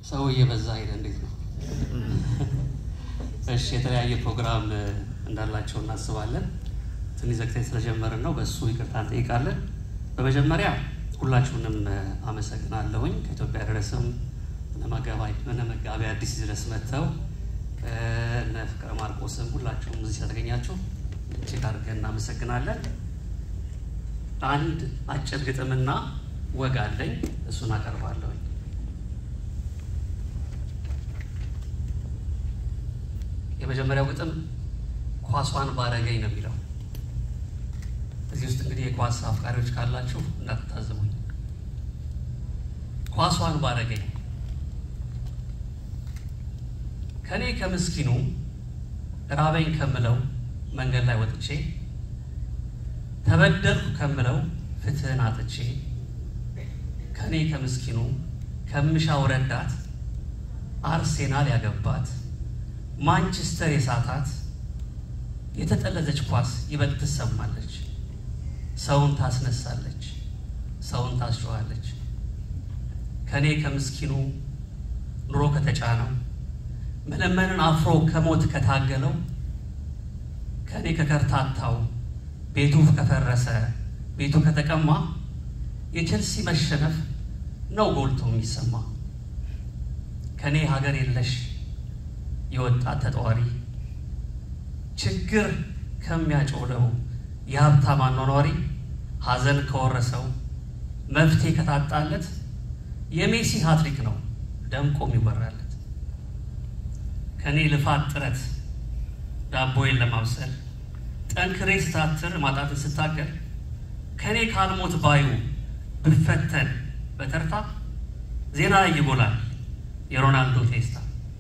ሰው እየበዛ ሄደ። እንዴት ነው? እሺ፣ የተለያየ ፕሮግራም እንዳላቸው እናስባለን። ትንሽ ዘግተን ስለጀመርን ነው፣ በእሱ ይቅርታ እንጠይቃለን። በመጀመሪያ ሁላችሁንም አመሰግናለሁኝ። ከኢትዮጵያ ድረስም እነ መጋቢ አዲስ ድረስ መጥተው እነ ፍቅረ ማርቆስም ሁላችሁም እዚህ ስለተገኛችሁ እጅግ አድርገን እናመሰግናለን። አንድ አጭር ግጥምና ወግ አለኝ፣ እሱን አቀርባለሁኝ። የመጀመሪያው ግጥም ኳሷን ባረገኝ ነው የሚለው። እዚህ ውስጥ እንግዲህ የኳስ አፍቃሪዎች ካላችሁ እንዳትታዘቡኝ። ኳሷን ባረገኝ ከኔ ከምስኪኑ ራበኝ ከምለው መንገድ ላይ ወጥቼ ተበደልኩ ከምለው ፍትህን አጥቼ ከኔ ከምስኪኑ ከምሻው ረዳት አርሴናል ያገባት ማንቸስተር የሳታት የተጠለዘች ኳስ ይበልጥ ትሰማለች። ሰውን ታስነሳለች፣ ሰውን ታስጮኻለች። ከኔ ከምስኪኑ ኑሮ ከተጫነው መለመንን አፍሮ ከሞት ከታገለው ከኔ ከከርታታው ቤቱ ከፈረሰ ቤቱ ከተቀማ የቼልሲ መሸነፍ ነው ጎልቶ የሚሰማ ከኔ ሀገር የለሽ የወጣት ተጠዋሪ ችግር ከሚያጮለው የሀብታም አኗኗሪ ሀዘን ከወረሰው መፍትሄ ከታጣለት የሜሲ ሀትሪክ ነው ደምቆ የሚወራለት ከእኔ ልፋት ጥረት ዳቦዬን ለማብሰል ጠንክሬ ስታትር ማጣትን ስታገል ከእኔ ካልሞት ባዩ ብፈተን በተርታ ዜና ላይ ይጎላል የሮናልዶ ቴስታ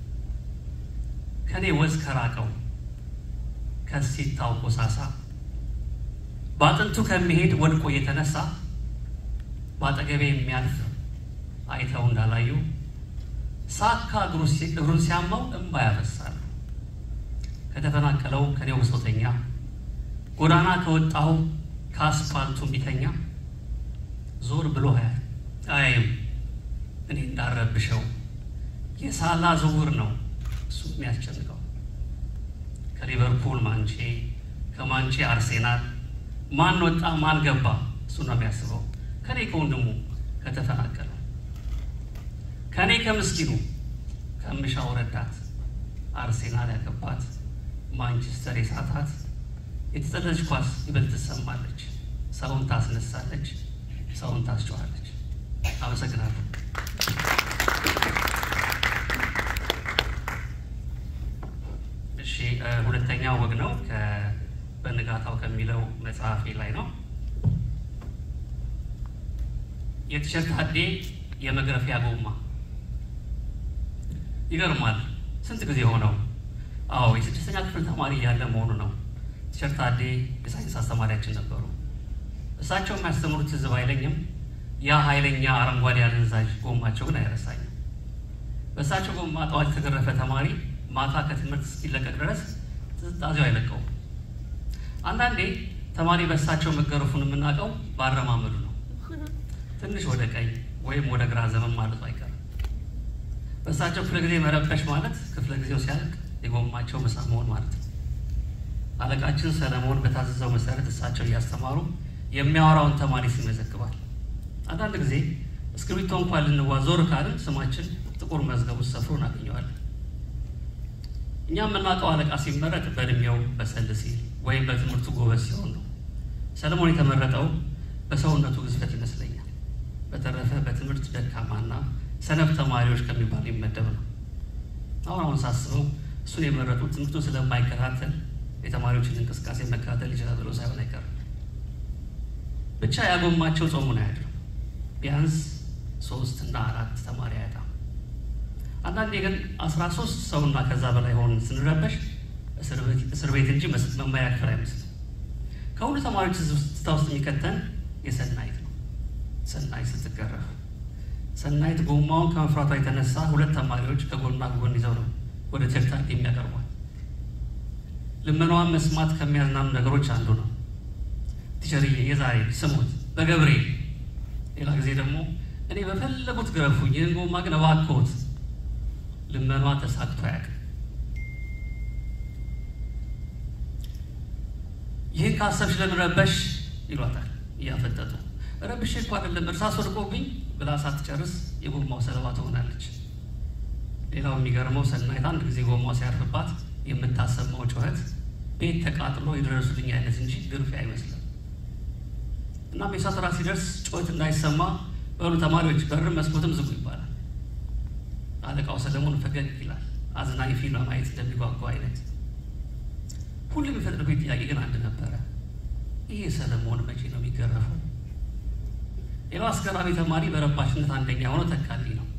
ከእኔ ወዝ ከራቀው ከሲታው ኮሳሳ በአጥንቱ ከሚሄድ ወድቆ እየተነሳ በአጠገቤ የሚያልፍ አይተው እንዳላዩ ሳካ እግሩን ሲያማው እምባ ያፈሳል። ከተፈናቀለው ከኔው ብሶተኛ ጎዳና ከወጣው ከአስፋልቱ ቢተኛ ዞር ብሎ አያይም እኔ እንዳረብሸው የሳላ ዝውውር ነው እሱ የሚያስጨንቀው ከሊቨርፑል ማንቼ ከማንቼ አርሴናል ማን ወጣ ማን ገባ እሱ ነው የሚያስበው ከኔ ከወንድሙ ከተፈናቀለው ከእኔ ከምስኪኑ ከምሻው ረዳት አርሴናል ያገባት ማንቸስተር የሳታት የተጠለች ኳስ ይበልጥ ትሰማለች፣ ሰውን ታስነሳለች፣ ሰውን ታስጨዋለች። አመሰግናለሁ። እሺ፣ ሁለተኛው ወግ ነው በንጋታው ከሚለው መጽሐፌ ላይ ነው። የቲሸርት አዴ የመግረፊያ ጎማ ይገርማል። ስንት ጊዜ ሆነው? አዎ የስድስተኛ ክፍል ተማሪ እያለ መሆኑ ነው። ቲሸርት አዴ የሳይንስ አስተማሪያችን ነበሩ። እሳቸው የሚያስተምሩት ትዝብ አይለኝም። ያ ኃይለኛ አረንጓዴ አደንዛዥ ጎማቸው ግን አይረሳኝም። በእሳቸው ጎማ ጠዋት የተገረፈ ተማሪ ማታ ከትምህርት እስኪለቀቅ ድረስ ትዝታዜው አይለቀውም። አንዳንዴ ተማሪ በእሳቸው መገረፉን የምናውቀው ባረማመዱ ነው። ትንሽ ወደ ቀኝ ወይም ወደ ግራ ዘመን ማለቱ አይቀርም። በእሳቸው ክፍለ ጊዜ መረበሽ ማለት ክፍለ ጊዜው ሲያልቅ የጎማቸው ምሳ መሆን ማለት ነው። አለቃችን ሰለሞን በታዘዘው መሰረት እሳቸው እያስተማሩ የሚያወራውን ተማሪ ስም ይመዘግባል። አንዳንድ ጊዜ እስክሪብቶ እንኳን ልንዋዞር ካልን ስማችን ጥቁር መዝገብ ውስጥ ሰፍሮ እናገኘዋለን። እኛ የምናውቀው አለቃ ሲመረጥ በእድሜው በሰል ሲል ወይም በትምህርቱ ጎበዝ ሲሆን ነው። ሰለሞን የተመረጠው በሰውነቱ ግዝፈት ይመስለኛል። በተረፈ በትምህርት ደካማና ሰነፍ ተማሪዎች ከሚባል ይመደብ ነው። አሁን አሁን ሳስበው እሱን የመረጡት ትምህርቱን ስለማይከታተል የተማሪዎችን እንቅስቃሴ መከታተል ይችላል ብሎ ሳይሆን አይቀርም። ብቻ ያጎማቸው ጾሙን አያድርም። ቢያንስ ሶስት እና አራት ተማሪ አያጣም። አንዳንዴ ግን አስራ ሶስት ሰውና ከዛ በላይ ሆን ስንረበሽ እስር ቤት እንጂ መማሪያ ክፍል አይመስልም። ከሁሉ ተማሪዎች ትዝታ ውስጥ የሚከተን የሰናይት ነው። ሰናይት ስትገረፍ ሰናይት ጎማውን ከመፍራቷ የተነሳ ሁለት ተማሪዎች ከጎና ጎን ይዘው ነው ወደ ቸርታል የሚያቀርቧል። ልመናዋን መስማት ከሚያዝናኑ ነገሮች አንዱ ነው። ቲቸርዬ የዛሬ ስሙት በገብርኤል ሌላ ጊዜ ደግሞ እኔ በፈለጉት ግረፉኝ፣ ይህን ጎማ ግን እባክዎት ልመኗ ተሳክቶ አያውቅም። ይህን ካሰብሽ ለምን ረበሽ ይሏታል እያፈጠጡ። ረብሼ እኮ አይደለም እርሳስ ወድቆብኝ ብላ ሳትጨርስ የጎማው ሰለባ ትሆናለች። ሌላው የሚገርመው ሰናይት አንድ ጊዜ ጎማው ሲያርፍባት የምታሰማው ጩኸት ቤት ተቃጥሎ የደረሱልኝ አይነት እንጂ ግርፊያ አይመስልም። እናም የእሳት ራት ሲደርስ ጩኸት እንዳይሰማ በሉ ተማሪዎች በርም መስኮትም ዝጉ ይባላል። አለቃው ሰለሞን ፈገግ ይላል፣ አዝናኝ ፊልም ማየት እንደሚጓጓ አይነት። ሁሉም የሚፈጥርበት ጥያቄ ግን አንድ ነበረ። ይህ ሰለሞን መቼ ነው የሚገረፈው? ሌላው አስገራሚ ተማሪ በረባሽነት አንደኛ ሆኖ ተካልኝ ነው።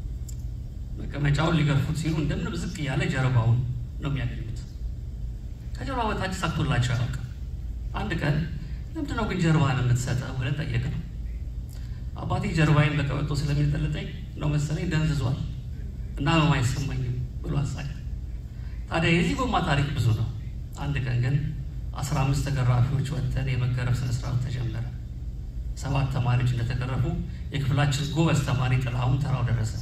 መቀመጫውን ሊገርፉት ሲሉ እንደምንም ዝቅ እያለ ጀርባውን ነው የሚያገኙት። ከጀርባ በታች ሳክቶላቸው አያውቅም። አንድ ቀን ለምንድነው ግን ጀርባህን የምትሰጠው ብለን ጠየቅ ነው። አባቴ ጀርባዬን በቀበቶ ስለሚጠልጠኝ ነው መሰለኝ ደንዝዟል እና ህመም አይሰማኝም ብሎ አሳቀ። ታዲያ የዚህ ጎማ ታሪክ ብዙ ነው። አንድ ቀን ግን አስራ አምስት ተገራፊዎች ወጥተን የመገረፍ ስነስርዓት ተጀመረ። ሰባት ተማሪዎች እንደተገረፉ የክፍላችን ጎበዝ ተማሪ ጥላሁን ተራው ደረሰ።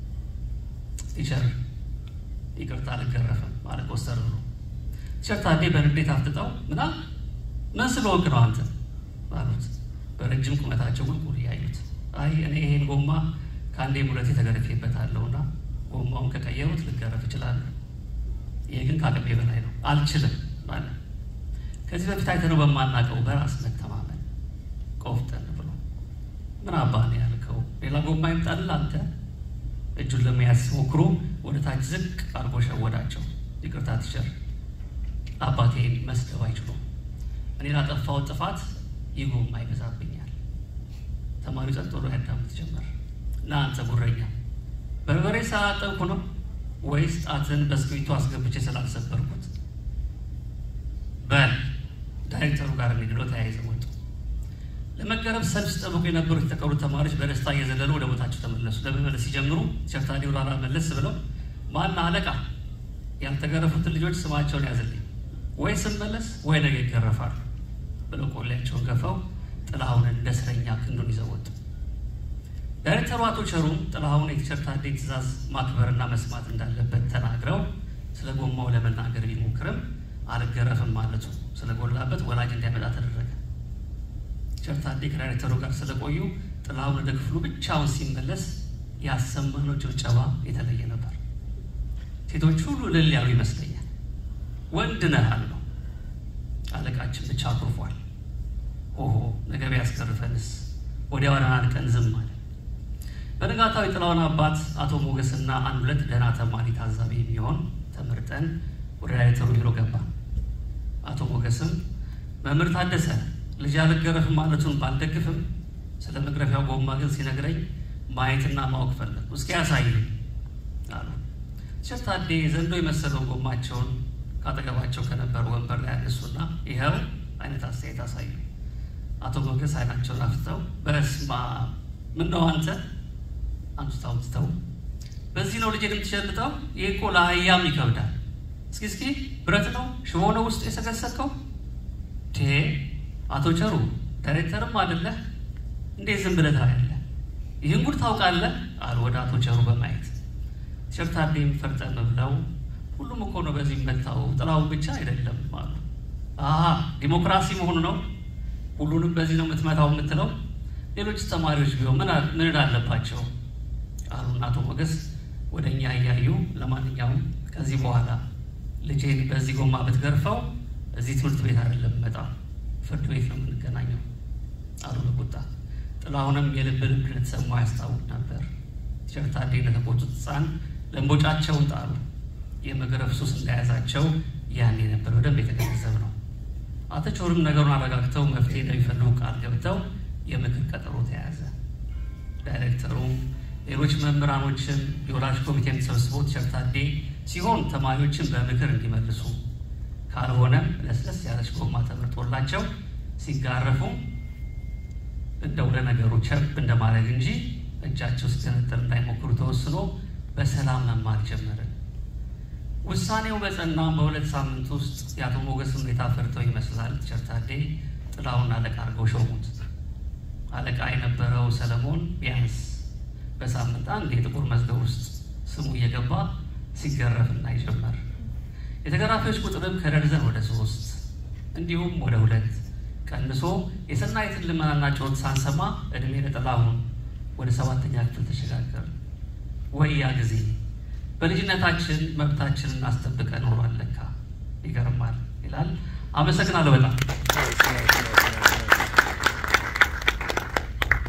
ቲቸር ይቅርታ አልገረፍም ማለት ኮስተር ብሎ ቲቸር ታዴ በንዴት አፍጥጠው ምናል ምን ስለወቅ ነው አንተ አሉት። በረጅም ቁመታቸው ቁልቁል እያዩት አይ እኔ ይሄን ጎማ ከአንዴ ሙለቴ ተገርፌበታለሁና ጎማውን ከቀየሩት ልገረፍ እችላለሁ። ይሄ ግን ከአቅሜ በላይ ነው አልችልም ማለት ከዚህ በፊት አይተነው በማናውቀው በራስ መተማመን ቆፍጠን ብሎ ምን አባ ነው ያልከው? ሌላ ጎማ ይምጣልህ አንተ። እጁን ለመያዝ ሲሞክሩ ወደ ታች ዝቅ አድርጎ ሸወዳቸው። ይቅርታ ቲቸር፣ አባቴን መስደብ አይችሉም። እኔ ላጠፋሁት ጥፋት ይህ ጎማ ይበዛብኛል። ተማሪው ጸጥ ብሎ ያዳምጥ ጀመር። እና አንተ ጉረኛ በርበሬ ስላጠብኩ ነው ወይስ ጣትን በእስክሪብቶ አስገብቼ ስላልሰበርኩት? በል ዳይሬክተሩ ጋር እንግዲህ ተያይዘው ወጡ። ለመገረፍ ሰልፍ ሲጠብቁ የነበሩት የተቀሩት ተማሪዎች በደስታ እየዘለሉ ወደ ቦታቸው ተመለሱ። ለመመለስ ሲጀምሩ ቸርታዲ ወላላ መለስ ብለው ማና አለቃ ያልተገረፉትን ልጆች ስማቸውን ያዝልኝ፣ ወይ ስመለስ ወይ ነገ ይገረፋሉ ብለው ቆሌያቸውን ገፈው ጥላሁንን እንደ እስረኛ ክንዱን ይዘው ወጡ። ዳይሬክተሩ አቶ ቸሩም ጥላሁን የቲቸር ታዴ ትዕዛዝ ማክበርና መስማት እንዳለበት ተናግረው ስለ ጎማው ለመናገር ቢሞክርም አልገረፍም ማለቱ ስለጎላበት ወላጅ እንዲያመጣ ተደረገ። ቲቸር ታዴ ከዳይሬክተሩ ጋር ስለቆዩ ጥላሁን ወደ ክፍሉ ብቻውን ሲመለስ ያሰማነው ጭብጨባ የተለየ ነበር። ሴቶች ሁሉ እልል ያሉ ይመስለኛል። ወንድ ነህ አልነው። አለቃችን ብቻ አኩርፏል። ኦሆ ነገ ቢያስገርፈንስ? ወዲያው አንቀን ዝም አለ። በነጋታው የጥላሁን አባት አቶ ሞገስና አንድ ሁለት ደህና ተማሪ ታዛቢ የሚሆን ተመርጠን ወደ ዳይሬክተሩ ቢሮ ገባ። አቶ ሞገስም መምህር ታደሰ ልጅ አልገረፍም ማለቱን ባልደግፍም ስለ መግረፊያው ጎማ ግን ሲነግረኝ ማየትና ማወቅ ፈለጉ። እስኪ ያሳዩኝ አሉ። ቲቸር ታዴ ዘንዶ የመሰለው ጎማቸውን ካጠገባቸው ከነበረ ወንበር ላይ ያነሱና ይኸው አይነት አስተያየት አሳዩ። አቶ ሞገስ አይናቸውን አፍተው በስማ ምን ነው አንተ አንቱታ አውጥተው በዚህ ነው ልጅ የምትሸልጠው? ይህ እኮ ለአህያም ይከብዳል። እስኪ እስኪ ብረት ነው ሽቦ ነው ውስጥ የሰገሰከው? ቴ አቶ ቸሩ ዳይሬክተርም አይደለህ እንዴት ዝም ብለህ ታያለህ? ይህን ጉድ ታውቃለህ? አሉ ወደ አቶ ቸሩ በማየት ቲቸር ታዴም ፈርጠም ብለው ሁሉም እኮ ነው በዚህ መታው ጥላውን ብቻ አይደለም አሉ። አሀ ዲሞክራሲ መሆኑ ነው ሁሉንም በዚህ ነው የምትመታው የምትለው? ሌሎች ተማሪዎች ቢሆን ምን አለባቸው? አሉና አቶ ሞገስ ወደ እኛ እያዩ ለማንኛውም ከዚህ በኋላ ልጄን በዚህ ጎማ ብትገርፈው እዚህ ትምህርት ቤት አይደለም መጣ ፍርድ ቤት ነው የምንገናኘው አሉ በቁጣ። ጥላሁንም የልብ ልብ እንደተሰማው ያስታውቅ ነበር። ቲቸር ታዴ እንደተቆጡት ሕፃን ለእንቦጫቸውን ጣሉ። የመገረፍ ሱስ እንደያዛቸው ያኔ ነበር በደንብ የተገነዘብ ነው። አቶ ቸሩም ነገሩን አረጋግተው መፍትሄ እንደሚፈልጉ ቃል ገብተው የምክር ቀጠሮ ተያያዘ። ዳይሬክተሩም ሌሎች መምህራኖችን የወላጅ ኮሚቴም ተሰብስበው ቲቸር ታዴ ሲሆን ተማሪዎችን በምክር እንዲመልሱ ካልሆነም ለስለስ ያለች ጎማ ተመርጦላቸው ሲጋረፉ እንደው ለነገሩ ቸብ እንደማድረግ እንጂ እጃቸው ሲገነጠል እንዳይሞክሩ ተወስኖ በሰላም መማር ጀመርን። ውሳኔው በጸናም በሁለት ሳምንት ውስጥ የአቶ ሞገስ ሁኔታ ፈርተው ይመስላል ቲቸር ታዴ ጥላሁን አለቃ አድርገው ሾሙት። አለቃ የነበረው ሰለሞን ቢያንስ በሳምንት አንድ የጥቁር መዝገብ ውስጥ ስሙ እየገባ እየገባ ሲገረፍ እናይ ጀመር። የተገራፊዎች ቁጥርም ከደርዘን ወደ ሶስት እንዲሁም ወደ ሁለት ቀንሶ የሰናይትን ልመናና ጩኸት ሳንሰማ እድሜ ለጥላሁን ወደ ሰባተኛ ክፍል ተሸጋገር። ወይ ያ ጊዜ በልጅነታችን መብታችንን አስጠብቀ ኖሯል ለካ ይገርማል ይላል። አመሰግናለሁ በጣም